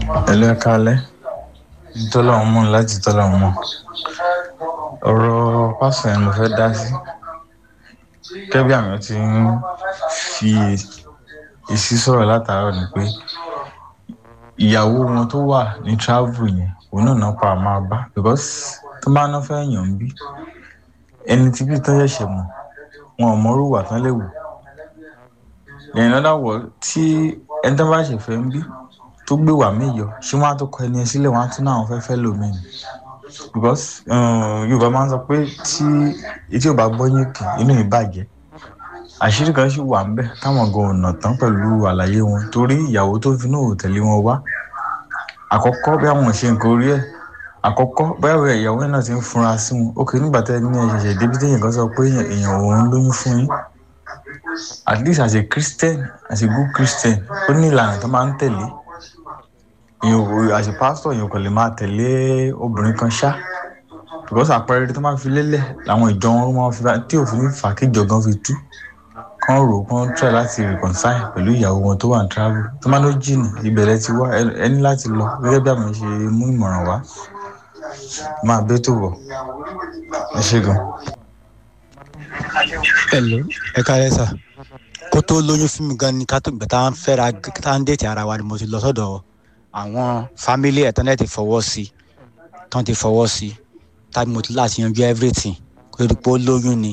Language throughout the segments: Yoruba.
Ẹ̀lú ẹ káalẹ́, tọ́lọ́run mọ̀ láti tọ́lọ́run mọ̀. Ọ̀rọ̀ pásọ̀ yẹn mo fẹ́ dá sí. Gẹ́gẹ́ bí àwọn tí ń fi èsì sọ̀rọ̀ látàárọ̀ ni pé ìyàwó wọn tó wà ní travel yẹn, òun náà náà pa máa bá because tó bá ná fẹ́ yàn ń bí. Ẹni tí bí tán ṣẹ̀ṣẹ̀ mọ̀, wọn ò mọ irú ìwà tán lè wù. In other words, tí ẹni tí wọ́n bá ṣẹ̀ fẹ́ ń bí tó gbé wà mí yọ, ṣé wọ́n á tó kọ ẹni ẹ sílẹ̀ wọ́n á tún náà wọ́n fẹ́ fẹ́ lò mí ni? Because Yorùbá máa ń sọ pé tí etí ò bá gbọ́ yín kì inú mi bàjẹ́. Àṣírí kan sì wà níbẹ̀ táwọn gan ò nà tán pẹ̀lú àlàyé wọn torí ìyàwó tó fi náà ò tẹ̀lé wọn wá. Àkọ́kọ́ bí àwọn ò ṣe nǹkan orí ẹ̀. Àkọ́kọ́ bóyá ìyàwó náà ti ń funra sí wọn. Ó kì í nígbà tí ẹni yẹn ṣẹ̀ṣẹ̀ dé bí tí èèyàn kan sọ pé èèyàn òun lóyún fún yín. At least as a Christian, as a good Christian, ó ní ìlànà tó máa ń tẹ̀lé. Èèyàn ò as a pastor èèyàn kò lè máa tẹ̀lé obìnrin kan ṣá. Because àpẹẹrẹ tó máa fi lélẹ̀ làwọn ìjọ wọn máa fi tí òfin fà kí ìjọ gan fi tú. Kán rò kán try láti reconcile pẹ̀lú ìyàwó wọn tó wà ní travel. Tó máa ló jìnnà ìbẹ̀rẹ̀ ti wá ẹ ní láti lọ gẹ́gẹ́ bí àwọn ṣe mú ìmọ̀ràn wá. Máa bé tó bọ̀. Ẹ ṣé gan. Hello, ẹ káalẹ́ sà. Kó tó lóyún fún mi gan ni ká tó gbà tá à ń fẹ́ra tá à ń dètè ara wa ni mo ti lọ sọ́dọ̀ àwọn family ẹ̀ tán lẹ́ ti fọwọ́ sí tán ti fọwọ́ sí tàbí mo ti láti yanjú everything kó tó di pé ó lóyún ni.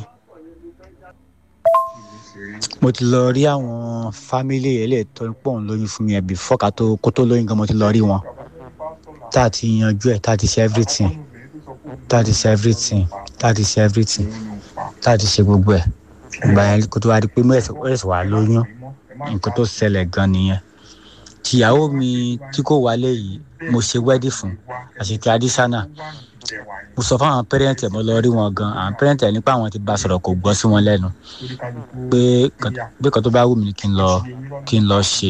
Mo ti lọ rí àwọn family eléyìí tó ń pọ̀ ń lóyún fún mi ẹ̀ before ká tó kó tó lóyún gan mo ti lọ rí wọn. Tá a ti yanjú ẹ̀ tá a ti ṣe everything tá a ti ṣe everything tá a ti ṣe everything tá a ti ṣe gbogbo ẹ̀ ìgbà yẹn kó tó wá di pé mo ẹ̀sẹ̀ wá lóyún nǹkan tó ṣẹlẹ̀ gan nìyẹn tìyàwó mi tí kò wálé yìí mo ṣe wedding fún àṣẹ traditional mo sọ fún àwọn parent ẹ̀ mo lọ rí wọn gan àwọn parent ẹ̀ nípa àwọn ti bá sọ̀rọ̀ kò gbọ́ sí wọn lẹ́nu pé pé kan tó bá wù mí kí n lọ kí n lọ ṣe.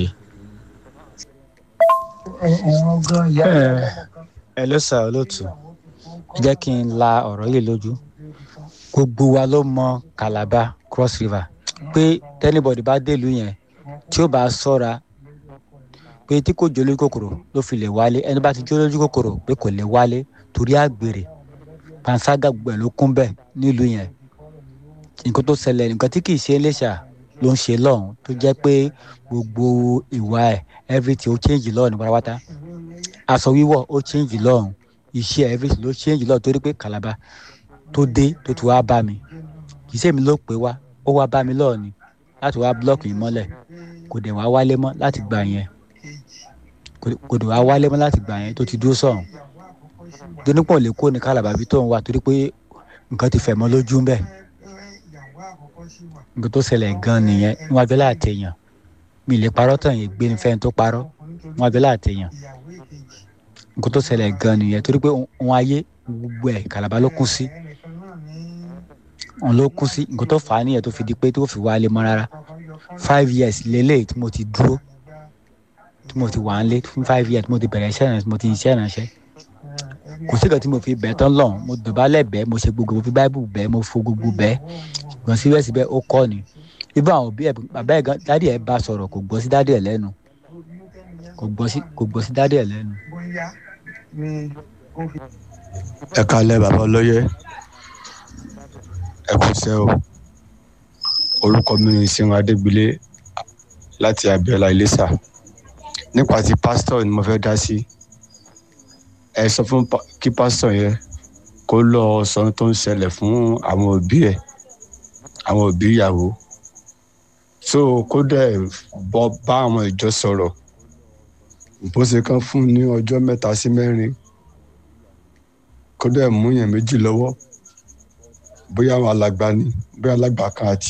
ẹ ló sà olóòtú jẹ́ kí n la ọ̀rọ̀ yìí lójú gbogbo wa ló mọ Calabar Cross River pé tẹ́nibọ̀dì bá délùú yẹn tí ó bá sọ́ra pé tí kò jólójú kòkòrò ló fi lè wálé ẹni bá ti jólójú kòkòrò pé kò lè wálé torí àgbèrè panṣágà gbogbo ẹ̀ ló kún bẹ́ẹ̀ nílùú yẹn nǹkan tó ṣẹlẹ̀ nǹkan tí kìí ṣe Iléṣà ló ń ṣe lọ́hùn tó jẹ́ pé gbogbo ìwà ẹ̀ everything ó change lọ́hùn ní pátápátá aṣọ wíwọ̀ ó change lọ́hùn iṣẹ́ everything ló change lọ́hùn torí pé Calabar tó dé tó ti wá bá mi kì í ṣèmi ló pé wá ó wá bá mi lọ́ọ̀ ni láti wá búlọ́ọ̀kì yìí mọ́lẹ̀ kò dẹ̀ wá wálé mọ́ láti gbà yẹn kò dẹ̀ wá wálé mọ́ láti gbà yẹn tó ti dúró sọ̀hún dónípọ̀ lè kó ní Calabar bí tó ń wá torí pé nǹkan ti fẹ̀ mọ́ lójú bẹ́ẹ̀ nǹkan tó ṣẹlẹ̀ gan nìyẹn níwájú abẹ́lẹ́ àtẹ̀yàn mi lè parọ́ tàn yẹn gbé ní fẹ́ni tó parọ́ níwájú abẹ́lẹ́ àtẹ̀yàn nǹkan tó ṣẹlẹ̀ gan nìyẹn torí pé òun ayé gbogbo ẹ̀ Calabar ló kún sí òun ló kún sí nǹkan tó fà á nìyẹn tó fi di pé tó fi wálé mọ́ rárá five years lélẹ́yìí tí mo ti dúró tí mo ti wà ń lé fún five years mo ti bẹ̀rẹ̀ iṣẹ́ ìrànṣẹ́ mo ti iṣẹ́ ìrànṣẹ́ kò sí ìkan tí mo fi bẹ̀ tán lọ́hùn mo dọ̀bálẹ̀ bẹ́ẹ̀ mo ṣe gbogbo mo fi báíbù bẹ́ẹ̀ mo fo gbogbo bẹ́ẹ̀ ṣùgbọ́n síbẹ̀síbẹ̀ ó kọ́ ni ibà àwọn òbí ẹ̀ bàbá ẹ̀ gan dádì ẹ̀ bá sọ̀rọ̀ kò gbọ́ sí dádì ẹ̀ lẹ́nu kò gbọ́ sí kò gbọ́ sí dádì ẹ̀ lẹ́nu. ẹ kalẹ̀ bàbá ọlọ́yẹ ẹ kò sẹ́ o orúkọ mi ni sinmi adégbélé láti abiola iléṣà nípa ti pásítọ̀ ni mo fẹ́ dá sí ẹ sọ fún kí pásítọ̀ yẹn kó lọ sọ tó ń ṣẹlẹ̀ fún àwọn òbí ẹ̀ àwọn òbí ìyàwó so kó dẹ̀ bọ́ bá àwọn ìjọ sọ̀rọ̀ bó ṣe kán fún ní ọjọ́ mẹ́ta sí mẹ́rin kó dẹ̀ mú yẹn méjì lọ́wọ́ bóyá àwọn alàgbà ni bóyá alàgbà kan àti